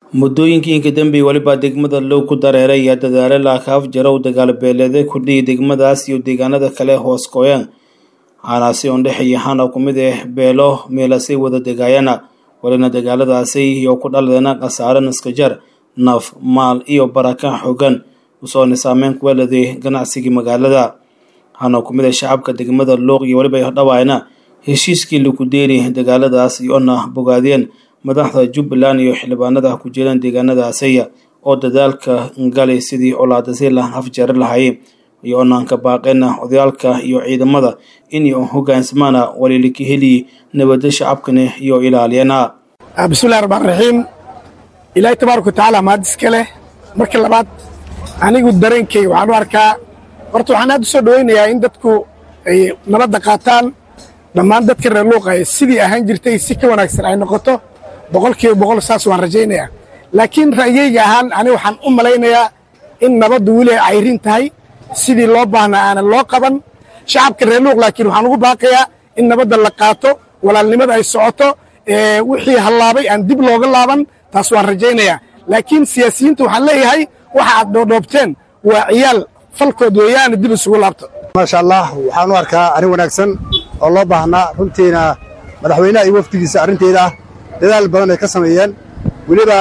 muddooyinkii inka dambe weliba degmada loo ku dareeray ayaa dadaale laakaaf jarow dagaal beeleede kudhiyay degmadaas iyo deegaanada kale hoos gooyaan haanaasi oon dhexeeya hana ku mid ah beelo meelasay wada degaayana walina dagaaladaasi iyo ku dhaladeena khasaare naskajar naf maal iyo baraka xogan usoona saameyn ku weladay ganacsigii magaalada hana ku mid ah shacabka degmada luuq iyo weliba dhawaayna heshiiskii lagu deeri dagaaladaas iyoona bogaadeen madaxda jubbaland iyo xildhibaanada ku jiraan deegaanadaasiya oo dadaalka galay sidii colaadasi la afjari lahaayeen iyo onaanka baaqeena odayaalka iyo ciidamada inay hogaansamaana waliilika heliyi nabada shacabkani iyo ilaaliyana bismillahi raxmaan raxiim ilaahay tabaaraka watacaala mahad iska leh marka labaad anigu dareenkayga waxaan u arkaa horta waxaan aad u soo dhowaynayaa in dadku ay nabadda qaataan dhammaan dadka reer luuqa sidii ahaan jirtay si ka wanaagsan ay noqoto boqol kiiba boqol saas waan rajaynayaa laakiin ra'yeyga ahaan aniga waxaan u malaynayaa in nabaddu weli ay cayrin tahay sidii loo baahnaa aanan loo qaban shacabka reer luuq laakiin waxaan ugu baaqayaa in nabadda la qaato walaalnimada ay socoto wixii hallaabay aan dib looga laaban taas waan rajaynayaa laakiin siyaasiyiinta waxaan leeyahay waxa aad dhoodhoobteen waa ciyaal falkood weeyaana dib isugu laabto maasha allah waxaan u arkaa arrin wanaagsan oo loo baahnaa runtiina madaxweynaha iyo wafdigiisa arrinteeda ah dadaal badan ay ka sameeyeen weliba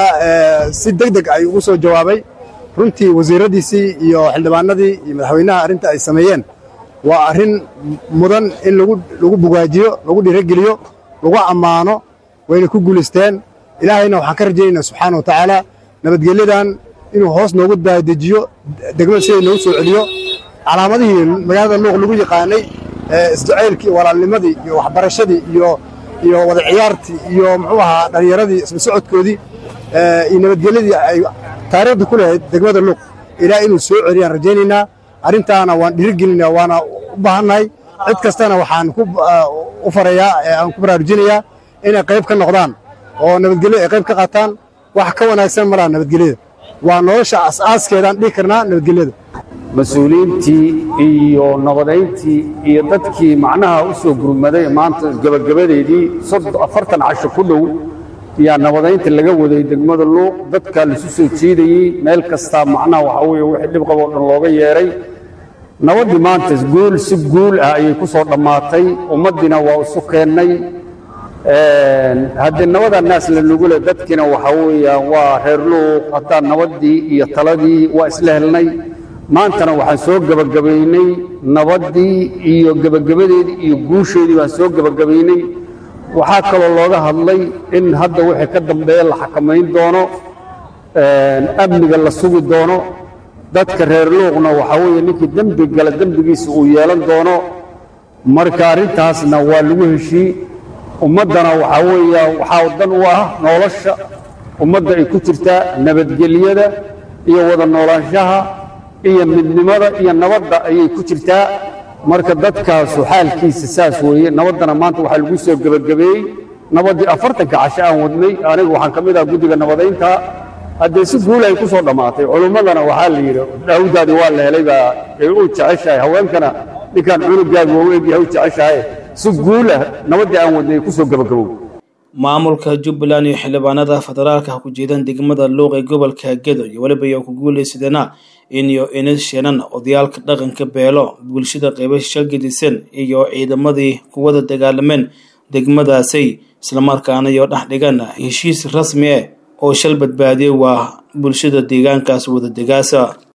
si deg deg ay ugu soo jawaabay runtii wasiiradiisii iyo xildhibaanadii iyo madaxweynaha arrinta ay sameeyeen waa arrin mudan in lagu bugaajiyo lagu dhiirogeliyo lagu ammaano wayna ku guulaysteen ilaahayna waxaan ka rajaynaynaa subxaana wa tacaala nabadgelyadan inuu hoos noogu daadejiyo degmada siday noogu soo celiyo calaamadihii magaalada luuq lagu yaqaanay isjacaylkii walaalnimadii iyo waxbarashadii iyo iyo wada ciyaartii iyo muxuu ahaa dhallinyaradii isla socodkoodii iyo nabadgelyadii ay taariikhda ku lehayd degmada luuq ilaa inuu soo celiyaan rajaynaynaa arrintaana waan dhiirigelinaa waana u baahannahay cid kastana waxaan u farayaa aan ku baraarujinayaa inay qayb ka noqdaan oo nabadgelyo ay qayb ka qaataan wax ka wanaagsan ma laha nabadgelyada waa nolosha as'aaskeedaan dhihi karnaa nabadgelyada mas-uuliyiintii iyo nabadayntii iyo dadkii macnaha u soo gurmaday maanta gebagabadeedii afartan casho ku dhow yaa nabadaynta laga waday degmada luuq dadka laisu soo jiidayey meel kastaa macnaha waxaa weeye wixii dhib qaboo dhan looga yeedhay nabaddii maanta guul si guul ah ayay ku soo dhammaatay ummaddiina waa isu keennay haddii nabada naas la nugule dadkiina waxaa weeyaan waa reer luuq haddaa nabaddii iyo taladii waa isla helnay maantana waxaan soo gebagabaynay nabaddii iyo gebagabadeedii iyo guusheedii baan soo gebagabaynay waxaa kaloo looga hadlay in hadda wixii ka dambeeya la xakamayn doono amniga la sugi doono dadka reer luuqna waxaa weeye ninkii dembi gala dembigiisa uu yeelan doono marka arrintaasna waa lagu heshii ummaddana waxaa weeya waxaa dan u ah nolosha ummadda ay ku jirtaa nabadgelyada iyo wada noolaanshaha iyo midnimada iyo nabadda ayay ku jirtaa marka dadkaasu xaalkiisa saas weeye nabaddana maanta waxaa lagu soo gebagabeeyey nabaddii afartanka casho aan wadnay anigu waxaan ka mid ah guddiga nabadaynta haddee si guul ay ku soo dhammaatay culummadana waxaa la yidhi daawdaadii waa la helay baa ay u jeceshahay haweenkana ninkaan cunugaagu waa u egyahay u jeceshahay si guul ah nabaddii aan wadnay ay ku soo gebagabow maamulka jubbaland iyo xildhibaanada federaalka ha ku jeedaan degmada luuq ee gobolka gedo iyo weliba iyo ku guulaysadana inyo inis sheenan odayaalka dhaqanka beelo bulshada qaybo shagadisan iyo ciidamadii kuwada dagaalameen degmadaasay islamarkaana iyo dhex dhigan heshiis rasmi ah oo shal badbaadiye waa bulshada deegaankaas wada degaasa